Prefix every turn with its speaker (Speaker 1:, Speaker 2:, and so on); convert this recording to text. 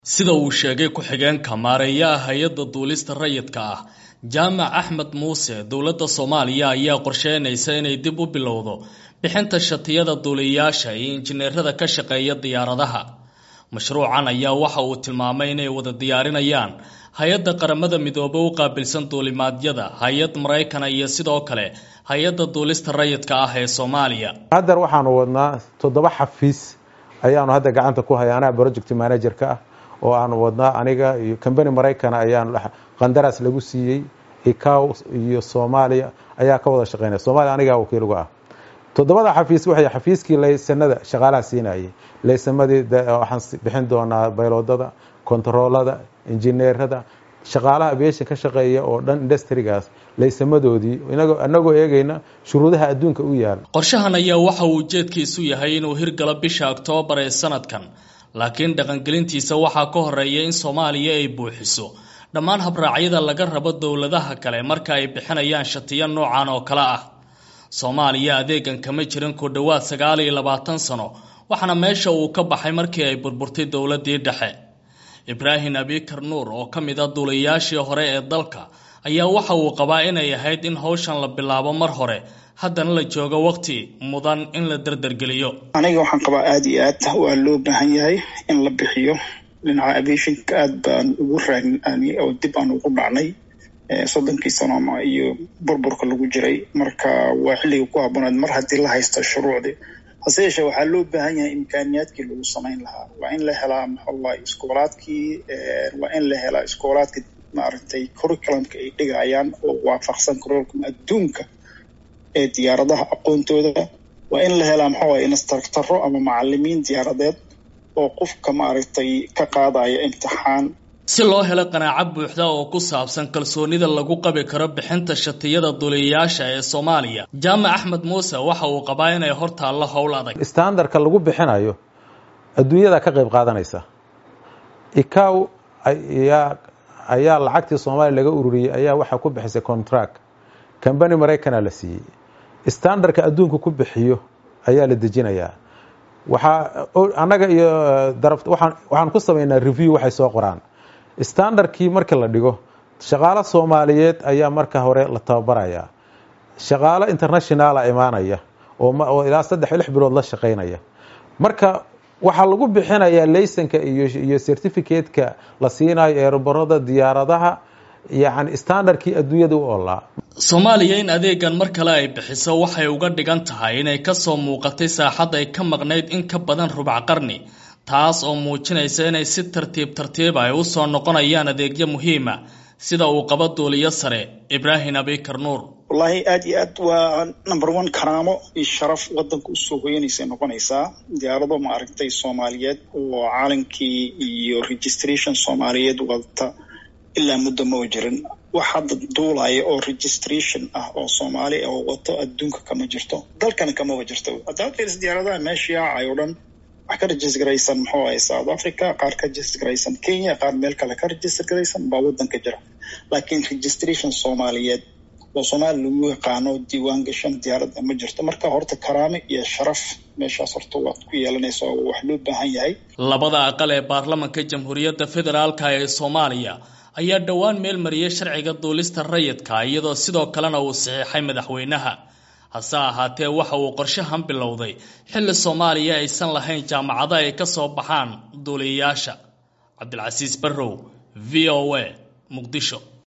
Speaker 1: sida uu sheegay ku-xigeenka maareeyaha hay-adda duulista rayidka ah jaamac axmed muuse dowladda soomaaliya ayaa qorsheynaysa inay dib u bilowdo bixinta shatiyada duuliyayaasha iyo injineerada ka shaqeeya diyaaradaha mashruucan ayaa waxa uu tilmaamay inay wada diyaarinayaan hay-adda qaramada midoobe u qaabilsan duulimaadyada hay-ad maraykana iyo sidoo kale hay-adda duulista rayidka ah ee soomaaliya
Speaker 2: haddar waxaanu wadnaa toddoba xafiis ayaanu hadda gacanta ku haya anaa project manager-ka ah oo aanu wadnaa aniga iyo combany maraykana ayaan qandaraas lagu siiyey icow iyo soomaaliya ayaa ka wada shaqeynaya soomaliya anigaa wakiilgu ah toddobada xafiis waxay xafiiskii laysanada shaqaalaha siinayay laysamadii waxaan bixin doonaa bayloodada kontaroolada injineerada shaqaalaha aviation ka shaqeeya oo dhan industrigaas laysamadoodii inagoo eegayna shuruudaha adduunka u yaala
Speaker 1: qorshahan ayaa waxa uu ujeedkiisu yahay inuu hirgalo bisha oktoobar ee sanadkan laakiin dhaqangelintiisa waxaa ka horeeya in soomaaliya ay buuxiso dhammaan habraacyada laga rabo dowladaha kale marka ay bixinayaan shatiyo noocan oo kale ah soomaaliya adeegan kama jirin ku dhowaad sagaal iyo labaatan sano waxaana meesha uu ka baxay markii ay burburtay dowladii dhexe ibraahim abikar nuur oo ka mid a duulayaashii hore ee dalka ayaa waxa uu qabaa inay ahayd in hawshan la bilaabo mar hore haddana la joogo waqti mudan in la dardargeliyo
Speaker 3: aniga waxaan qabaa aada iyo aad waa loo baahan yahay in la bixiyo dhinaca aviationka aada baan ugu raagni oo dib aan ugu dhacnay soddonkii sano iyo burburka lagu jiray marka waa xilliga ku habboonaad mar haddii la haysto shuruucdii hase yeeshee waxaa loo baahan yahay imkaaniyaadkii lagu samayn lahaa waa in la helaa maxallahi iskoolaadkii waa in la helaa iskoolaadka maaragtay curriculumka ay dhigayaan oo waafaqsan curriculum adduunka ee diyaaradaha aqoontooda waa in la helaa maxawaye instructaro ama macalimiin diyaaradeed oo qofka maaragtay ka qaadaya imtixaan
Speaker 1: si loo helo qanaaco buuxda oo ku saabsan kalsoonida lagu qabi karo bixinta shatiyada duuliyayaasha ee soomaaliya jaamac axmed muuse waxa uu qabaa inay hor taallo howl adag
Speaker 2: standardka lagu bixinayo adduunyada ka qayb qaadanaysa icow ayaa ayaa lacagtii soomaaliya laga ururiyey ayaa waxaa ku bixisay contract combany maraykana la siiyey standardka adduunka ku bixiyo ayaa la dejinayaa waxaa annaga iyo daraf waxaan waxaan ku samaynaa review waxay soo qoraan standardkii marka la dhigo shaqaalo soomaaliyeed ayaa marka hore la tababarayaa shaqaalo internationala imaanaya oo ilaa saddex lix bilood la shaqaynaya marka waxaa lagu bixinayaa laysanka iyo iyo certificateka la siinayo eeraborada diyaaradaha yacni standardkii adduunyada u olaa
Speaker 1: soomaaliya in adeegan mar kale ay bixiso waxay uga dhigan tahay inay kasoo muuqatay saaxad ay ka maqnayd in ka badan rubac qarni taas oo muujinaysa inay si tartiib tartiib ay u soo noqonayaan adeegyo muhiima sida uu qabo duuliyo sare ibraahim abikar nuur
Speaker 3: wallaahi aada iyo aad waa number one karaamo iyo sharaf wadanka usoo hoyanaysay noqonaysaa diyaarado maaragtay soomaaliyeed oo caalankii iyo registration soomaaliyeed wadata ilaa muddo ma jirin wax hadda duulaya oo registration ah oo soomaali oo wato adduunka kama jirto dalkana kamaba jirto haddaad fiiris diyaaradaha meesha yaacay oo dhan wax ka register garaysan muxuu ahay south africa qaar ka register garaysan kenya qaar meel kale ka register garaysan baa wadanka jira laakiin registration soomaaliyeed oo soomaaliya lagu yaqaano diiwaan gashan diyaaradda ma jirto marka horta karaame iyo sharaf meeshaas horta waad ku yeelanaysa oo wax loo baahan yahay
Speaker 1: labada aqal ee baarlamanka jamhuuriyadda federaalka ee soomaaliya ayaa dhowaan meel mariyay sharciga duulista rayidka iyadoo sidoo kalena uu saxiixay madaxweynaha hase ahaatee waxa uu qorshahan bilowday xilli soomaaliya aysan lahayn jaamacado ay ka soo baxaan duuliyayaasha cabdilcasiis barrow v o a muqdisho